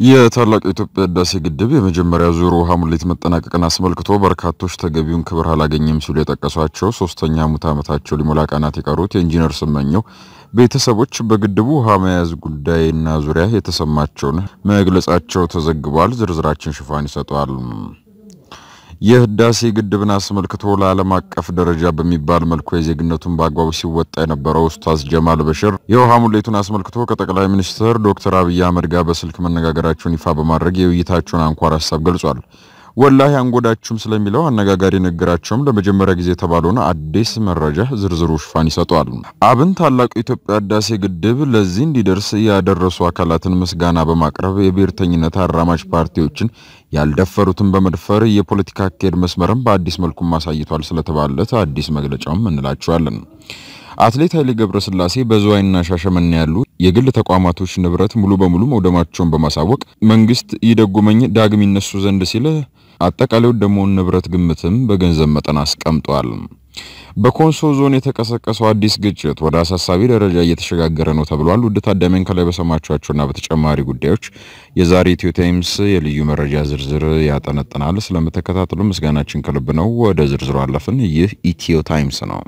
የታላቁ የኢትዮጵያ ህዳሴ ግድብ የመጀመሪያ ዙር ውሃ ሙሌት መጠናቀቅን አስመልክቶ በርካቶች ተገቢውን ክብር አላገኘም ሲሉ የጠቀሷቸው ሶስተኛ ሙት ዓመታቸው ሊሞላ ቀናት የቀሩት የኢንጂነር ስመኘው ቤተሰቦች በግድቡ ውሃ መያዝ ጉዳይና ዙሪያ የተሰማቸውን መግለጻቸው ተዘግቧል። ዝርዝራችን ሽፋን ይሰጠዋል። የህዳሴ ግድብን አስመልክቶ ለዓለም አቀፍ ደረጃ በሚባል መልኩ የዜግነቱን በአግባቡ ሲወጣ የነበረው ኡስታዝ ጀማል በሽር የውሃ ሙሌቱን አስመልክቶ ከጠቅላይ ሚኒስትር ዶክተር አብይ አህመድ ጋር በስልክ መነጋገራቸውን ይፋ በማድረግ የውይይታቸውን አንኳር ሀሳብ ገልጿል። ወላሂ አንጎዳችሁም ስለሚለው አነጋጋሪ ንግግራቸውም ለመጀመሪያ ጊዜ የተባለውን አዲስ መረጃ ዝርዝሩ ሽፋን ይሰጠዋል። አብን ታላቁ የኢትዮጵያ ህዳሴ ግድብ ለዚህ እንዲደርስ ያደረሱ አካላትን ምስጋና በማቅረብ የብሔርተኝነት አራማጅ ፓርቲዎችን ያልደፈሩትን በመድፈር የፖለቲካ አካሄድ መስመርን በአዲስ መልኩም አሳይቷል ስለተባለት አዲስ መግለጫውም እንላቸዋለን። አትሌት ኃይሌ ገብረስላሴ በዝዋይና ሻሸመኔ ያሉ የግል ተቋማቶች ንብረት ሙሉ በሙሉ መውደማቸውን በማሳወቅ መንግስት ይደጉመኝ ዳግም ይነሱ ዘንድ ሲል አጠቃላይ የወደመውን ንብረት ግምትም በገንዘብ መጠን አስቀምጧል። በኮንሶ ዞን የተቀሰቀሰው አዲስ ግጭት ወደ አሳሳቢ ደረጃ እየተሸጋገረ ነው ተብሏል። ውድ ታዳሚያን ከላይ በሰማችኋቸውና በተጨማሪ ጉዳዮች የዛሬ ኢትዮ ታይምስ የልዩ መረጃ ዝርዝር ያጠነጥናል። ስለምትከታተሉ ምስጋናችን ከልብ ነው። ወደ ዝርዝሩ አለፍን። ይህ ኢትዮ ታይምስ ነው።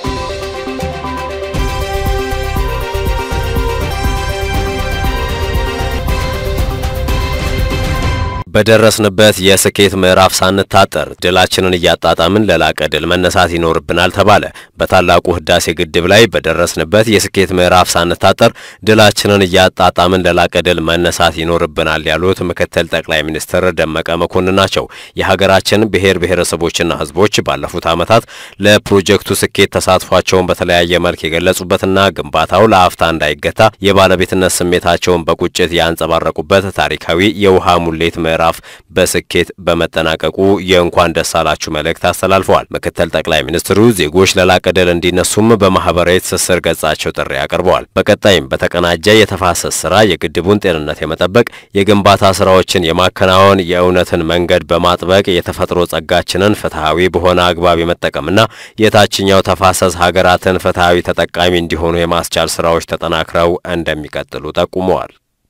በደረስንበት የስኬት ምዕራፍ ሳንታጠር ድላችንን እያጣጣምን ለላቀ ድል መነሳት ይኖርብናል ተባለ። በታላቁ ህዳሴ ግድብ ላይ በደረስንበት የስኬት ምዕራፍ ሳንታጠር ድላችንን እያጣጣምን ለላቀ ድል መነሳት ይኖርብናል ያሉት ምክትል ጠቅላይ ሚኒስትር ደመቀ መኮንን ናቸው። የሀገራችን ብሔር ብሔረሰቦችና ህዝቦች ባለፉት ዓመታት ለፕሮጀክቱ ስኬት ተሳትፏቸውን በተለያየ መልክ የገለጹበትና ግንባታው ለአፍታ እንዳይገታ የባለቤትነት ስሜታቸውን በቁጭት ያንጸባረቁበት ታሪካዊ የውሃ ሙሌት ምዕራፍ በስኬት በመጠናቀቁ የእንኳን ደስ አላችሁ መልእክት አስተላልፈዋል። ምክትል ጠቅላይ ሚኒስትሩ ዜጎች ለላቀ ድል እንዲነሱም በማህበራዊ ትስስር ገጻቸው ጥሪ አቅርበዋል። በቀጣይም በተቀናጀ የተፋሰስ ስራ የግድቡን ጤንነት የመጠበቅ የግንባታ ስራዎችን የማከናወን የእውነትን መንገድ በማጥበቅ የተፈጥሮ ጸጋችንን ፍትሐዊ በሆነ አግባብ የመጠቀምና የታችኛው ተፋሰስ ሀገራትን ፍትሐዊ ተጠቃሚ እንዲሆኑ የማስቻል ስራዎች ተጠናክረው እንደሚቀጥሉ ጠቁመዋል።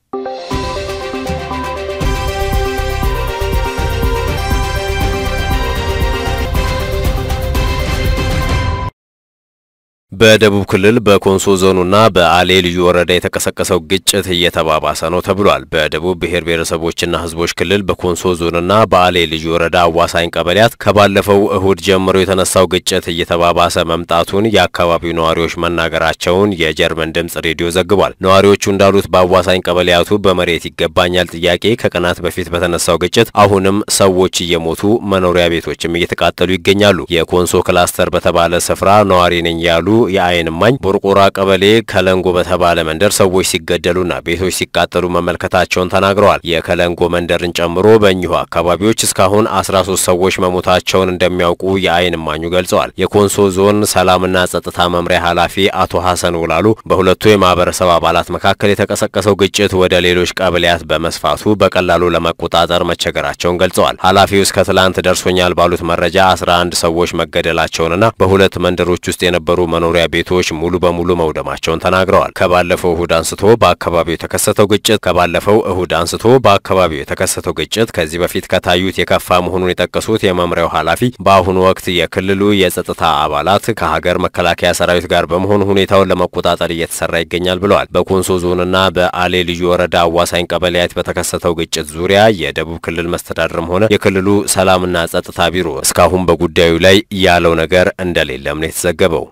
በደቡብ ክልል በኮንሶ ዞኑና በአሌ ልዩ ወረዳ የተቀሰቀሰው ግጭት እየተባባሰ ነው ተብሏል። በደቡብ ብሔር ብሔረሰቦችና ሕዝቦች ክልል በኮንሶ ዞንና በአሌ ልዩ ወረዳ አዋሳኝ ቀበሌያት ከባለፈው እሁድ ጀምሮ የተነሳው ግጭት እየተባባሰ መምጣቱን የአካባቢው ነዋሪዎች መናገራቸውን የጀርመን ድምጽ ሬዲዮ ዘግቧል። ነዋሪዎቹ እንዳሉት በአዋሳኝ ቀበሌያቱ በመሬት ይገባኛል ጥያቄ ከቀናት በፊት በተነሳው ግጭት አሁንም ሰዎች እየሞቱ መኖሪያ ቤቶችም እየተቃጠሉ ይገኛሉ። የኮንሶ ክላስተር በተባለ ስፍራ ነዋሪ ነኝ ያሉ የአይን እማኝ ቦርቆራ ቀበሌ ከለንጎ በተባለ መንደር ሰዎች ሲገደሉና ቤቶች ሲቃጠሉ መመልከታቸውን ተናግረዋል። የከለንጎ መንደርን ጨምሮ በእኚሁ አካባቢዎች እስካሁን አስራ ሶስት ሰዎች መሞታቸውን እንደሚያውቁ የአይን እማኙ ገልጸዋል። የኮንሶ ዞን ሰላምና ጸጥታ መምሪያ ኃላፊ አቶ ሀሰን ውላሉ በሁለቱ የማህበረሰብ አባላት መካከል የተቀሰቀሰው ግጭት ወደ ሌሎች ቀበሌያት በመስፋቱ በቀላሉ ለመቆጣጠር መቸገራቸውን ገልጸዋል። ኃላፊው እስከ ትላንት ደርሶኛል ባሉት መረጃ አስራ አንድ ሰዎች መገደላቸውንና በሁለት መንደሮች ውስጥ የነበሩ መኖሪያ ቤቶች ሙሉ በሙሉ መውደማቸውን ተናግረዋል። ከባለፈው እሁድ አንስቶ በአካባቢው የተከሰተው ግጭት ከባለፈው እሁድ አንስቶ በአካባቢው የተከሰተው ግጭት ከዚህ በፊት ከታዩት የከፋ መሆኑን የጠቀሱት የመምሪያው ኃላፊ በአሁኑ ወቅት የክልሉ የጸጥታ አባላት ከሀገር መከላከያ ሰራዊት ጋር በመሆኑ ሁኔታውን ለመቆጣጠር እየተሰራ ይገኛል ብለዋል። በኮንሶ ዞንና በአሌ ልዩ ወረዳ አዋሳኝ ቀበሌያት በተከሰተው ግጭት ዙሪያ የደቡብ ክልል መስተዳድርም ሆነ የክልሉ ሰላምና ጸጥታ ቢሮ እስካሁን በጉዳዩ ላይ ያለው ነገር እንደሌለም ነው የተዘገበው።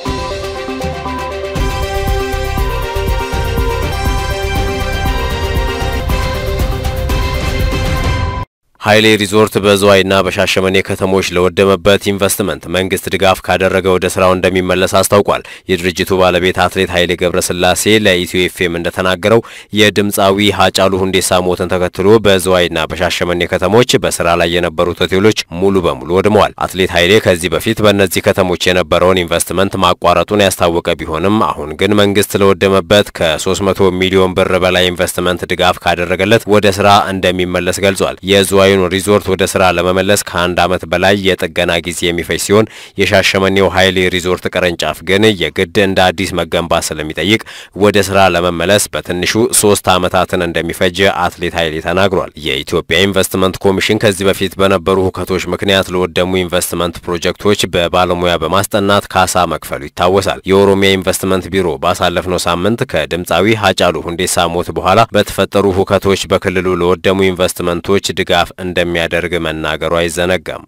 ኃይሌ ሪዞርት በዝዋይና በሻሸመኔ ከተሞች ለወደመበት ኢንቨስትመንት መንግስት ድጋፍ ካደረገ ወደ ስራው እንደሚመለስ አስታውቋል። የድርጅቱ ባለቤት አትሌት ኃይሌ ገብረስላሴ ለኢትዮ ኤፍኤም እንደተናገረው የድምፃዊ ሀጫሉ ሁንዴሳ ሞትን ተከትሎ በዝዋይና በሻሸመኔ ከተሞች በስራ ላይ የነበሩት ሆቴሎች ሙሉ በሙሉ ወድመዋል። አትሌት ኃይሌ ከዚህ በፊት በእነዚህ ከተሞች የነበረውን ኢንቨስትመንት ማቋረጡን ያስታወቀ ቢሆንም አሁን ግን መንግስት ለወደመበት ከ300 ሚሊዮን ብር በላይ ኢንቨስትመንት ድጋፍ ካደረገለት ወደ ስራ እንደሚመለስ ገልጿል። የዝዋዩ የቆየውን ሪዞርት ወደ ስራ ለመመለስ ከአንድ ዓመት በላይ የጥገና ጊዜ የሚፈጅ ሲሆን የሻሸመኔው ኃይሌ ሪዞርት ቅርንጫፍ ግን የግድ እንደ አዲስ መገንባት ስለሚጠይቅ ወደ ስራ ለመመለስ በትንሹ ሶስት ዓመታትን እንደሚፈጅ አትሌት ኃይሌ ተናግሯል። የኢትዮጵያ ኢንቨስትመንት ኮሚሽን ከዚህ በፊት በነበሩ ሁከቶች ምክንያት ለወደሙ ኢንቨስትመንት ፕሮጀክቶች በባለሙያ በማስጠናት ካሳ መክፈሉ ይታወሳል። የኦሮሚያ ኢንቨስትመንት ቢሮ ባሳለፍነው ሳምንት ከድምፃዊ ሀጫሉ ሁንዴሳ ሞት በኋላ በተፈጠሩ ሁከቶች በክልሉ ለወደሙ ኢንቨስትመንቶች ድጋፍ እንደሚያደርግ መናገሩ አይዘነጋም።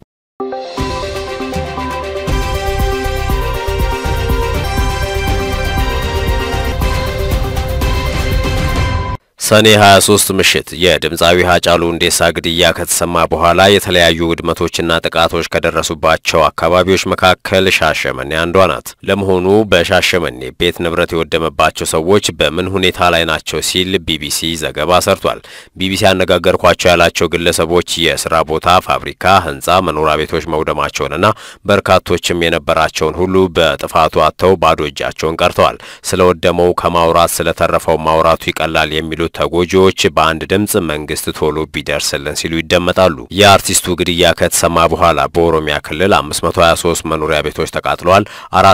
ሰኔ 23 ምሽት የድምፃዊ ሀጫሉ ሁንዴሳ ግድያ ከተሰማ በኋላ የተለያዩ ውድመቶችና ጥቃቶች ከደረሱባቸው አካባቢዎች መካከል ሻሸመኔ አንዷ ናት። ለመሆኑ በሻሸመኔ ቤት ንብረት የወደመባቸው ሰዎች በምን ሁኔታ ላይ ናቸው ሲል ቢቢሲ ዘገባ ሰርቷል። ቢቢሲ ያነጋገርኳቸው ያላቸው ግለሰቦች የስራ ቦታ፣ ፋብሪካ፣ ህንፃ፣ መኖሪያ ቤቶች መውደማቸውንና በርካቶችም የነበራቸውን ሁሉ በጥፋቱ አጥተው ባዶ እጃቸውን ቀርተዋል። ስለወደመው ከማውራት ስለተረፈው ማውራቱ ይቀላል የሚሉት ተጎጂዎች በአንድ ድምፅ መንግስት ቶሎ ቢደርስልን ሲሉ ይደመጣሉ። የአርቲስቱ ግድያ ከተሰማ በኋላ በኦሮሚያ ክልል 523 መኖሪያ ቤቶች ተቃጥለዋል።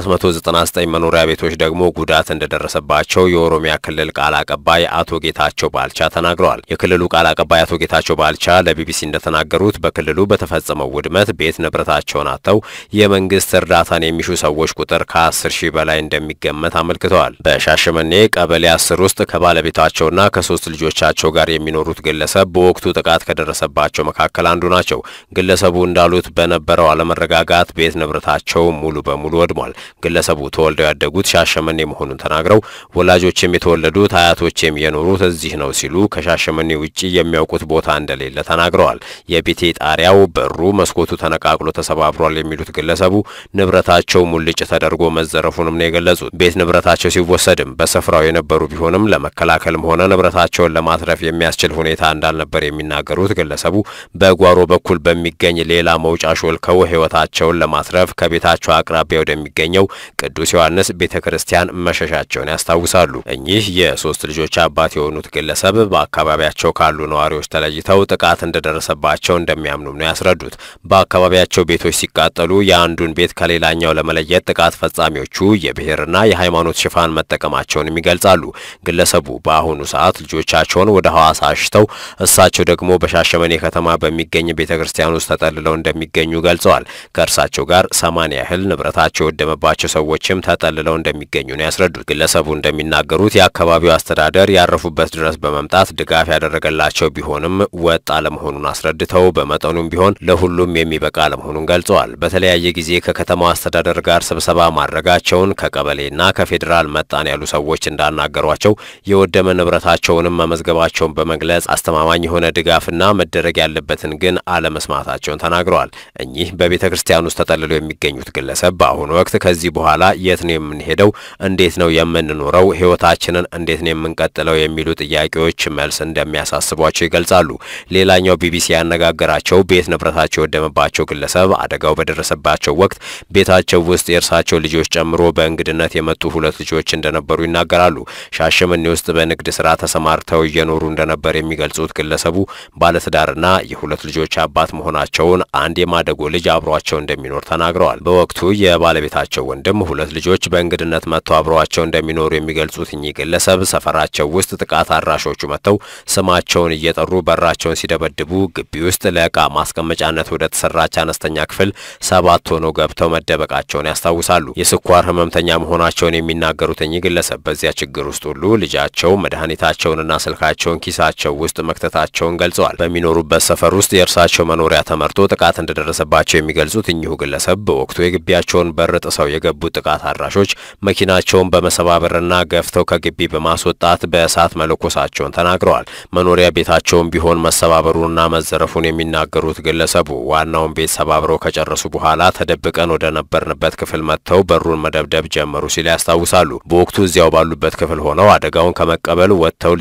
499 መኖሪያ ቤቶች ደግሞ ጉዳት እንደደረሰባቸው የኦሮሚያ ክልል ቃል አቀባይ አቶ ጌታቸው ባልቻ ተናግረዋል። የክልሉ ቃል አቀባይ አቶ ጌታቸው ባልቻ ለቢቢሲ እንደተናገሩት በክልሉ በተፈጸመው ውድመት ቤት ንብረታቸውን አጥተው የመንግስት እርዳታን የሚሹ ሰዎች ቁጥር ከ10 ሺህ በላይ እንደሚገመት አመልክተዋል። በሻሸመኔ ቀበሌ 10 ውስጥ ከባለቤታቸውና ከሶስት ልጆቻቸው ጋር የሚኖሩት ግለሰብ በወቅቱ ጥቃት ከደረሰባቸው መካከል አንዱ ናቸው። ግለሰቡ እንዳሉት በነበረው አለመረጋጋት ቤት ንብረታቸው ሙሉ በሙሉ ወድሟል። ግለሰቡ ተወልደው ያደጉት ሻሸመኔ መሆኑን ተናግረው ወላጆችም የተወለዱት አያቶችም የኖሩት እዚህ ነው ሲሉ ከሻሸመኔ ውጪ የሚያውቁት ቦታ እንደሌለ ተናግረዋል። የቤቴ ጣሪያው፣ በሩ፣ መስኮቱ ተነቃቅሎ ተሰባብሯል የሚሉት ግለሰቡ ንብረታቸው ሙልጭ ተደርጎ መዘረፉንም ነው የገለጹት። ቤት ንብረታቸው ሲወሰድም በስፍራው የነበሩ ቢሆንም ለመከላከልም ሆነ ንብረታቸውን ለማትረፍ የሚያስችል ሁኔታ እንዳልነበር የሚናገሩት ግለሰቡ በጓሮ በኩል በሚገኝ ሌላ መውጫ ሾልከው ሕይወታቸውን ለማትረፍ ከቤታቸው አቅራቢያ ወደሚገኘው ቅዱስ ዮሐንስ ቤተ ክርስቲያን መሸሻቸውን ያስታውሳሉ። እኚህ የሶስት ልጆች አባት የሆኑት ግለሰብ በአካባቢያቸው ካሉ ነዋሪዎች ተለይተው ጥቃት እንደደረሰባቸው እንደሚያምኑም ነው ያስረዱት። በአካባቢያቸው ቤቶች ሲቃጠሉ የአንዱን ቤት ከሌላኛው ለመለየት ጥቃት ፈጻሚዎቹ የብሔርና የሃይማኖት ሽፋን መጠቀማቸውንም ይገልጻሉ። ግለሰቡ በአሁኑ ሰዓት ልጆቻቸውን ወደ ሐዋሳ አሽተው እሳቸው ደግሞ በሻሸመኔ ከተማ በሚገኝ ቤተ ክርስቲያን ውስጥ ተጠልለው እንደሚገኙ ገልጸዋል። ከእርሳቸው ጋር ሰማንያ ያህል ንብረታቸው የወደመባቸው ሰዎችም ተጠልለው እንደሚገኙ ነው ያስረዱት። ግለሰቡ እንደሚናገሩት የአካባቢው አስተዳደር ያረፉበት ድረስ በመምጣት ድጋፍ ያደረገላቸው ቢሆንም ወጥ አለመሆኑን አስረድተው በመጠኑም ቢሆን ለሁሉም የሚበቃ አለመሆኑን ገልጸዋል። በተለያየ ጊዜ ከከተማው አስተዳደር ጋር ስብሰባ ማድረጋቸውን ከቀበሌና ከፌዴራል መጣን ያሉ ሰዎች እንዳናገሯቸው የወደመ ንብረታቸውንም መመዝገባቸውን በመግለጽ አስተማማኝ የሆነ ድጋፍና መደረግ ያለበትን ግን አለመስማታቸውን ተናግረዋል። እኚህ በቤተ ክርስቲያን ውስጥ ተጠልለው የሚገኙት ግለሰብ በአሁኑ ወቅት ከዚህ በኋላ የት ነው የምንሄደው? እንዴት ነው የምንኖረው? ሕይወታችንን እንዴት ነው የምንቀጥለው? የሚሉ ጥያቄዎች መልስ እንደሚያሳስቧቸው ይገልጻሉ። ሌላኛው ቢቢሲ ያነጋገራቸው ቤት ንብረታቸው የወደመባቸው ግለሰብ አደጋው በደረሰባቸው ወቅት ቤታቸው ውስጥ የእርሳቸው ልጆች ጨምሮ በእንግድነት የመጡ ሁለት ልጆች እንደነበሩ ይናገራሉ። ሻሸመኔ ውስጥ በንግድ ስራ ተሰማርተው እየኖሩ እንደነበር የሚገልጹት ግለሰቡ ባለትዳርና የሁለት ልጆች አባት መሆናቸውን አንድ የማደጎ ልጅ አብሯቸው እንደሚኖር ተናግረዋል። በወቅቱ የባለቤታቸው ወንድም ሁለት ልጆች በእንግድነት መጥተው አብረዋቸው እንደሚኖሩ የሚገልጹት እኚህ ግለሰብ ሰፈራቸው ውስጥ ጥቃት አድራሾቹ መጥተው ስማቸውን እየጠሩ በራቸውን ሲደበድቡ ግቢ ውስጥ ለዕቃ ማስቀመጫነት ወደ ተሰራች አነስተኛ ክፍል ሰባት ሆነው ገብተው መደበቃቸውን ያስታውሳሉ። የስኳር ህመምተኛ መሆናቸውን የሚናገሩት እኚህ ግለሰብ በዚያ ችግር ውስጥ ሁሉ ልጃቸው መድኃኒታቸውንና ስልካቸውን ኪሳቸው ውስጥ መክተታቸውን ገልጸዋል። በሚኖሩበት ሰፈር ውስጥ የእርሳቸው መኖሪያ ተመርጦ ጥቃት እንደደረሰባቸው የሚገልጹት እኚሁ ግለሰብ በወቅቱ የግቢያቸውን በር ጥሰው የገቡት ጥቃት አድራሾች መኪናቸውን በመሰባበርና ገፍተው ከግቢ በማስወጣት በእሳት መለኮሳቸውን ተናግረዋል። መኖሪያ ቤታቸውን ቢሆን መሰባበሩንና መዘረፉን የሚናገሩት ግለሰቡ ዋናውን ቤት ሰባብረው ከጨረሱ በኋላ ተደብቀን ወደ ነበርንበት ክፍል መጥተው በሩን መደብደብ ጀመሩ ሲል ያስታውሳሉ። በወቅቱ እዚያው ባሉበት ክፍል ሆነው አደጋውን ከመቀበል ወጥተው ልጆ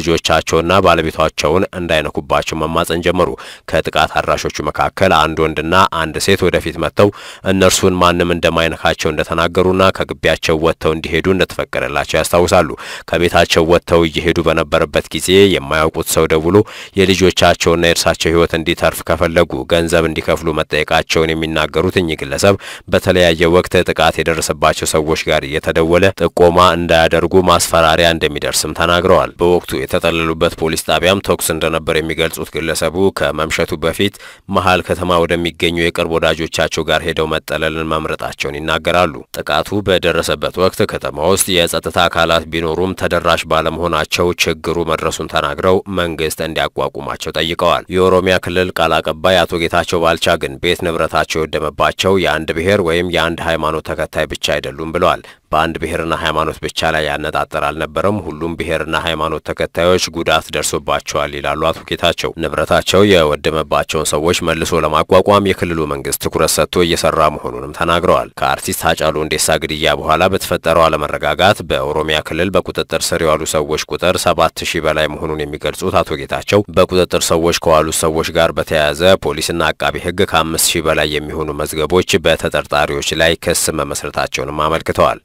ልጆቻቸውና ባለቤቷቸውን እንዳይነኩባቸው መማጸን ጀመሩ። ከጥቃት አድራሾቹ መካከል አንድ ወንድና አንድ ሴት ወደፊት መጥተው እነርሱን ማንም እንደማይነካቸው እንደተናገሩና ከግቢያቸው ወጥተው እንዲሄዱ እንደተፈቀደላቸው ያስታውሳሉ። ከቤታቸው ወጥተው እየሄዱ በነበረበት ጊዜ የማያውቁት ሰው ደውሎ የልጆቻቸውና የእርሳቸው ሕይወት እንዲተርፍ ከፈለጉ ገንዘብ እንዲከፍሉ መጠየቃቸውን የሚናገሩት እኚህ ግለሰብ በተለያየ ወቅት ጥቃት የደረሰባቸው ሰዎች ጋር እየተደወለ ጥቆማ እንዳያደርጉ ማስፈራሪያ እንደሚደርስም ተናግረዋል። በወቅቱ የተጠለሉበት ፖሊስ ጣቢያም ተኩስ እንደነበር የሚገልጹት ግለሰቡ ከመምሸቱ በፊት መሀል ከተማ ወደሚገኙ የቅርብ ወዳጆቻቸው ጋር ሄደው መጠለልን መምረጣቸውን ይናገራሉ። ጥቃቱ በደረሰበት ወቅት ከተማ ውስጥ የጸጥታ አካላት ቢኖሩም ተደራሽ ባለመሆናቸው ችግሩ መድረሱን ተናግረው መንግስት እንዲያቋቁማቸው ጠይቀዋል። የኦሮሚያ ክልል ቃል አቀባይ አቶ ጌታቸው ባልቻ ግን ቤት ንብረታቸው የወደመባቸው የአንድ ብሔር ወይም የአንድ ሃይማኖት ተከታይ ብቻ አይደሉም ብለዋል። በአንድ ብሔርና ሃይማኖት ብቻ ላይ ያነጣጠር አልነበረም። ሁሉም ብሔርና ሃይማኖት ተከታዮች ጉዳት ደርሶባቸዋል ይላሉ አቶ ጌታቸው። ንብረታቸው የወደመባቸውን ሰዎች መልሶ ለማቋቋም የክልሉ መንግስት ትኩረት ሰጥቶ እየሰራ መሆኑንም ተናግረዋል። ከአርቲስት ሃጫሉ ሁንዴሳ ግድያ በኋላ በተፈጠረው አለመረጋጋት በኦሮሚያ ክልል በቁጥጥር ስር የዋሉ ሰዎች ቁጥር ሰባት ሺህ በላይ መሆኑን የሚገልጹት አቶ ጌታቸው በቁጥጥር ሰዎች ከዋሉት ሰዎች ጋር በተያያዘ ፖሊስና አቃቢ ሕግ ከአምስት ሺህ በላይ የሚሆኑ መዝገቦች በተጠርጣሪዎች ላይ ክስ መመስረታቸውንም አመልክተዋል።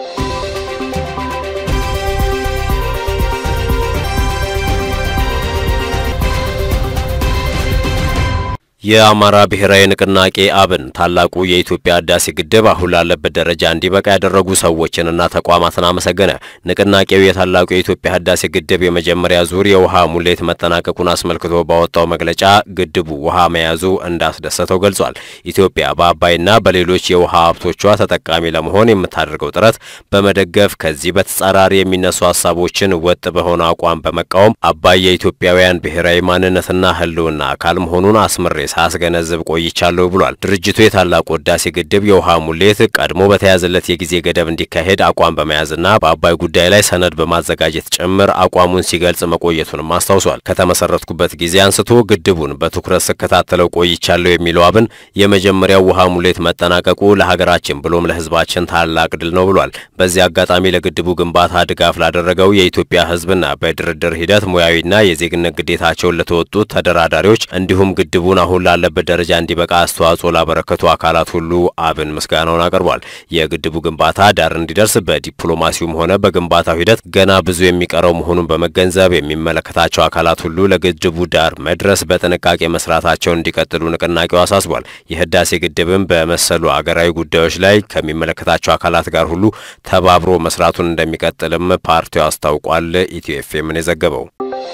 የአማራ ብሔራዊ ንቅናቄ አብን ታላቁ የኢትዮጵያ ህዳሴ ግድብ አሁን ላለበት ደረጃ እንዲበቃ ያደረጉ ሰዎችንና ተቋማትን አመሰገነ። ንቅናቄው የታላቁ የኢትዮጵያ ህዳሴ ግድብ የመጀመሪያ ዙር የውሃ ሙሌት መጠናቀቁን አስመልክቶ ባወጣው መግለጫ ግድቡ ውሃ መያዙ እንዳስደሰተው ገልጿል። ኢትዮጵያ በአባይና በሌሎች የውሃ ሀብቶቿ ተጠቃሚ ለመሆን የምታደርገው ጥረት በመደገፍ ከዚህ በተጻራሪ የሚነሱ ሀሳቦችን ወጥ በሆነ አቋም በመቃወም አባይ የኢትዮጵያውያን ብሔራዊ ማንነትና ህልውና አካል መሆኑን አስምሬ ሳስገነዝብ ቆይቻለሁ ብሏል። ድርጅቱ የታላቁ ህዳሴ ግድብ የውሃ ሙሌት ቀድሞ በተያዘለት የጊዜ ገደብ እንዲካሄድ አቋም በመያዝና በአባይ ጉዳይ ላይ ሰነድ በማዘጋጀት ጭምር አቋሙን ሲገልጽ መቆየቱንም አስታውሷል። ከተመሰረትኩበት ጊዜ አንስቶ ግድቡን በትኩረት ስከታተለው ቆይቻለሁ የሚለው አብን የመጀመሪያው ውሃ ሙሌት መጠናቀቁ ለሀገራችን ብሎም ለህዝባችን ታላቅ ድል ነው ብሏል። በዚህ አጋጣሚ ለግድቡ ግንባታ ድጋፍ ላደረገው የኢትዮጵያ ህዝብና በድርድር ሂደት ሙያዊና የዜግነት ግዴታቸውን ለተወጡት ተደራዳሪዎች እንዲሁም ግድቡን አሁን ላለበት ደረጃ እንዲበቃ አስተዋጽኦ ላበረከቱ አካላት ሁሉ አብን ምስጋናውን አቅርቧል። የግድቡ ግንባታ ዳር እንዲደርስ በዲፕሎማሲውም ሆነ በግንባታው ሂደት ገና ብዙ የሚቀረው መሆኑን በመገንዘብ የሚመለከታቸው አካላት ሁሉ ለግድቡ ዳር መድረስ በጥንቃቄ መስራታቸውን እንዲቀጥሉ ንቅናቄው አሳስቧል። የህዳሴ ግድብም በመሰሉ አገራዊ ጉዳዮች ላይ ከሚመለከታቸው አካላት ጋር ሁሉ ተባብሮ መስራቱን እንደሚቀጥልም ፓርቲው አስታውቋል። ኢትዮ ኤፍኤምን የዘገበው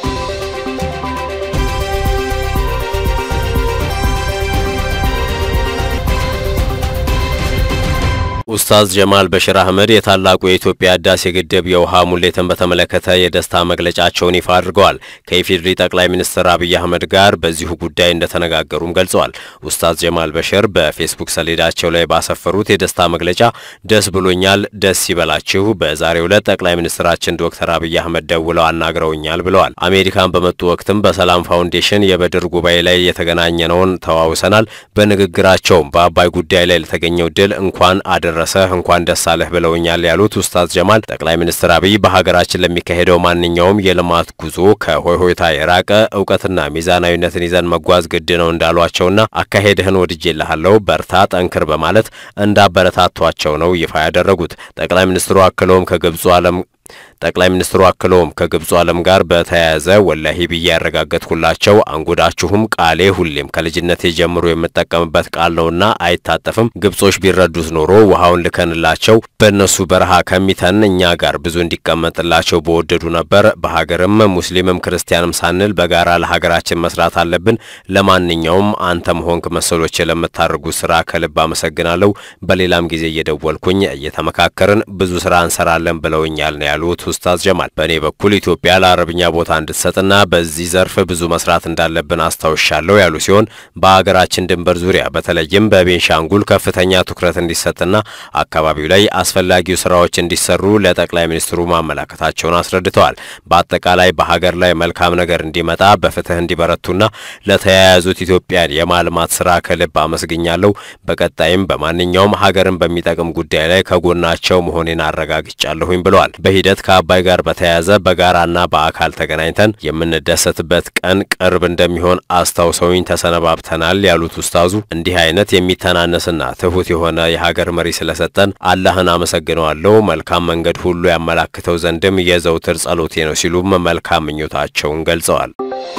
ኡስታዝ ጀማል በሽር አህመድ የታላቁ የኢትዮጵያ ህዳሴ ግድብ የውሃ ሙሌትን በተመለከተ የደስታ መግለጫቸውን ይፋ አድርገዋል። ከኢፌዴሪ ጠቅላይ ሚኒስትር አብይ አህመድ ጋር በዚሁ ጉዳይ እንደተነጋገሩም ገልጸዋል። ኡስታዝ ጀማል በሽር በፌስቡክ ሰሌዳቸው ላይ ባሰፈሩት የደስታ መግለጫ ደስ ብሎኛል፣ ደስ ይበላችሁ። በዛሬው ዕለት ጠቅላይ ሚኒስትራችን ዶክተር አብይ አህመድ ደውለው አናግረውኛል ብለዋል። አሜሪካን በመጡ ወቅትም በሰላም ፋውንዴሽን የበድር ጉባኤ ላይ የተገናኘነውን ተዋውሰናል። በንግግራቸውም በአባይ ጉዳይ ላይ ለተገኘው ድል እንኳን አደረ ደረሰህ እንኳን ደስ አለህ ብለውኛል ያሉት ኡስታዝ ጀማል ጠቅላይ ሚኒስትር አብይ በሀገራችን ለሚካሄደው ማንኛውም የልማት ጉዞ ከሆይሆይታ የራቀ እውቀትና ሚዛናዊነትን ይዘን መጓዝ ግድ ነው እንዳሏቸውና አካሄድህን ወድጄልሃለሁ፣ በርታ፣ ጠንክር በማለት እንዳበረታቷቸው ነው ይፋ ያደረጉት። ጠቅላይ ሚኒስትሩ አክለውም ከግብፁ ዓለም ጠቅላይ ሚኒስትሩ አክለውም ከግብፁ ዓለም ጋር በተያያዘ ወላሂ ብዬ ያረጋገጥኩላቸው አንጎዳችሁም ቃሌ ሁሌም ከልጅነቴ ጀምሮ የምጠቀምበት ቃል ነውና አይታጠፍም። ግብጾች ቢረዱት ኖሮ ውሃውን ልከንላቸው በእነሱ በረሃ ከሚተን እኛ ጋር ብዙ እንዲቀመጥላቸው በወደዱ ነበር። በሀገርም ሙስሊምም ክርስቲያንም ሳንል በጋራ ለሀገራችን መስራት አለብን። ለማንኛውም አንተም ሆንክ መሰሎች ለምታደርጉ ስራ ከልብ አመሰግናለሁ። በሌላም ጊዜ እየደወልኩኝ እየተመካከርን ብዙ ስራ እንሰራለን ብለውኛል ነው ያሉት ኡስታዝ ጀማል በእኔ በኩል ኢትዮጵያ ለአረብኛ ቦታ እንድትሰጥና በዚህ ዘርፍ ብዙ መስራት እንዳለብን አስታውሻለሁ ያሉ ሲሆን በሀገራችን ድንበር ዙሪያ በተለይም በቤንሻንጉል ከፍተኛ ትኩረት እንዲሰጥና አካባቢው ላይ አስፈላጊው ስራዎች እንዲሰሩ ለጠቅላይ ሚኒስትሩ ማመላከታቸውን አስረድተዋል። በአጠቃላይ በሀገር ላይ መልካም ነገር እንዲመጣ በፍትህ እንዲበረቱና ለተያያዙት ኢትዮጵያን የማልማት ስራ ከልብ አመስግኛለሁ። በቀጣይም በማንኛውም ሀገርን በሚጠቅም ጉዳይ ላይ ከጎናቸው መሆኔን አረጋግጫለሁኝ ብለዋል። በሂደት በጀት ከአባይ ጋር በተያያዘ በጋራና በአካል ተገናኝተን የምንደሰትበት ቀን ቅርብ እንደሚሆን አስታውሰውኝ ተሰነባብተናል ያሉት ኡስታዙ እንዲህ አይነት የሚተናነስና ትሁት የሆነ የሀገር መሪ ስለሰጠን አላህን አመሰግነዋለሁ። መልካም መንገድ ሁሉ ያመላክተው ዘንድም የዘውትር ጸሎቴ ነው ሲሉም መልካም ምኞታቸውን ገልጸዋል።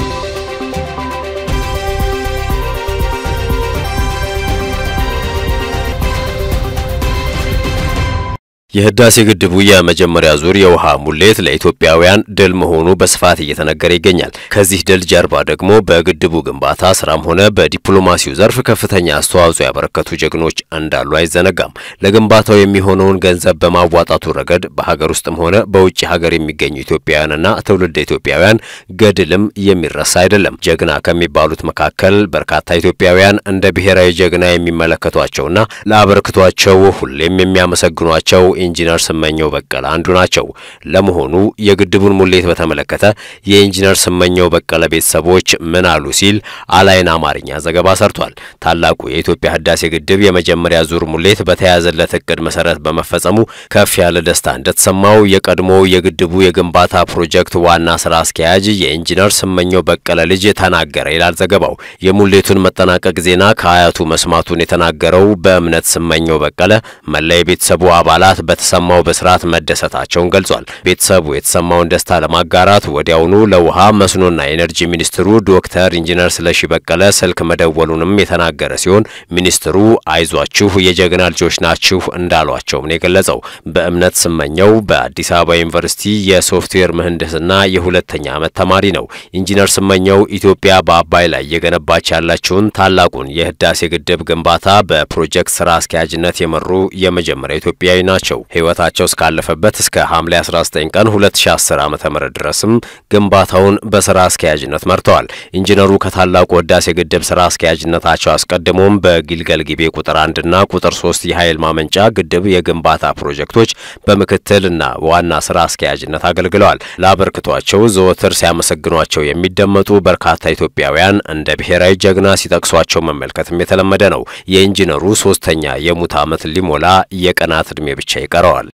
የህዳሴ ግድቡ የመጀመሪያ ዙር የውሃ ሙሌት ለኢትዮጵያውያን ድል መሆኑ በስፋት እየተነገረ ይገኛል። ከዚህ ድል ጀርባ ደግሞ በግድቡ ግንባታ ስራም ሆነ በዲፕሎማሲው ዘርፍ ከፍተኛ አስተዋጽኦ ያበረከቱ ጀግኖች እንዳሉ አይዘነጋም። ለግንባታው የሚሆነውን ገንዘብ በማዋጣቱ ረገድ በሀገር ውስጥም ሆነ በውጭ ሀገር የሚገኙ ኢትዮጵያውያንና ትውልደ ኢትዮጵያውያን ገድልም የሚረሳ አይደለም። ጀግና ከሚባሉት መካከል በርካታ ኢትዮጵያውያን እንደ ብሔራዊ ጀግና የሚመለከቷቸውና ለአበርክቷቸው ሁሌም የሚያመሰግኗቸው ኢንጂነር ስመኘው በቀለ አንዱ ናቸው። ለመሆኑ የግድቡን ሙሌት በተመለከተ የኢንጂነር ስመኘው በቀለ ቤተሰቦች ምን አሉ ሲል አላይን አማርኛ ዘገባ ሰርቷል። ታላቁ የኢትዮጵያ ህዳሴ ግድብ የመጀመሪያ ዙር ሙሌት በተያያዘለት እቅድ መሰረት በመፈጸሙ ከፍ ያለ ደስታ እንደተሰማው የቀድሞው የግድቡ የግንባታ ፕሮጀክት ዋና ስራ አስኪያጅ የኢንጂነር ስመኘው በቀለ ልጅ ተናገረ ይላል ዘገባው። የሙሌቱን መጠናቀቅ ዜና ከአያቱ መስማቱን የተናገረው በእምነት ስመኘው በቀለ መላ የቤተሰቡ አባላት በተሰማው በስርዓት መደሰታቸውን ገልጿል። ቤተሰቡ የተሰማውን ደስታ ለማጋራት ወዲያውኑ ለውሃ መስኖና ኤነርጂ ሚኒስትሩ ዶክተር ኢንጂነር ስለሺ በቀለ ስልክ መደወሉንም የተናገረ ሲሆን ሚኒስትሩ አይዟችሁ የጀግና ልጆች ናችሁ እንዳሏቸውም ነው የገለጸው። በእምነት ስመኘው በአዲስ አበባ ዩኒቨርሲቲ የሶፍትዌር ምህንድስና የሁለተኛ ዓመት ተማሪ ነው። ኢንጂነር ስመኘው ኢትዮጵያ በአባይ ላይ የገነባች ያላቸውን ታላቁን የህዳሴ ግድብ ግንባታ በፕሮጀክት ስራ አስኪያጅነት የመሩ የመጀመሪያ ኢትዮጵያዊ ናቸው። ህይወታቸው እስካለፈበት እስከ ሐምሌ 19 ቀን 2010 ዓ.ም ድረስም ግንባታውን በስራ አስኪያጅነት መርተዋል። ኢንጂነሩ ከታላቁ ህዳሴ ግድብ ስራ አስኪያጅነታቸው አስቀድሞም በጊልገል ጊቤ ቁጥር አንድና ቁጥር ሶስት የኃይል ማመንጫ ግድብ የግንባታ ፕሮጀክቶች በምክትልና ዋና ስራ አስኪያጅነት አገልግለዋል። ለአበርክቷቸው ዘወትር ሲያመሰግኗቸው የሚደመጡ በርካታ ኢትዮጵያውያን እንደ ብሔራዊ ጀግና ሲጠቅሷቸው መመልከትም የተለመደ ነው። የኢንጂነሩ ሶስተኛ የሙት ዓመት ሊሞላ የቀናት ዕድሜ ብቻ ይቀረዋል።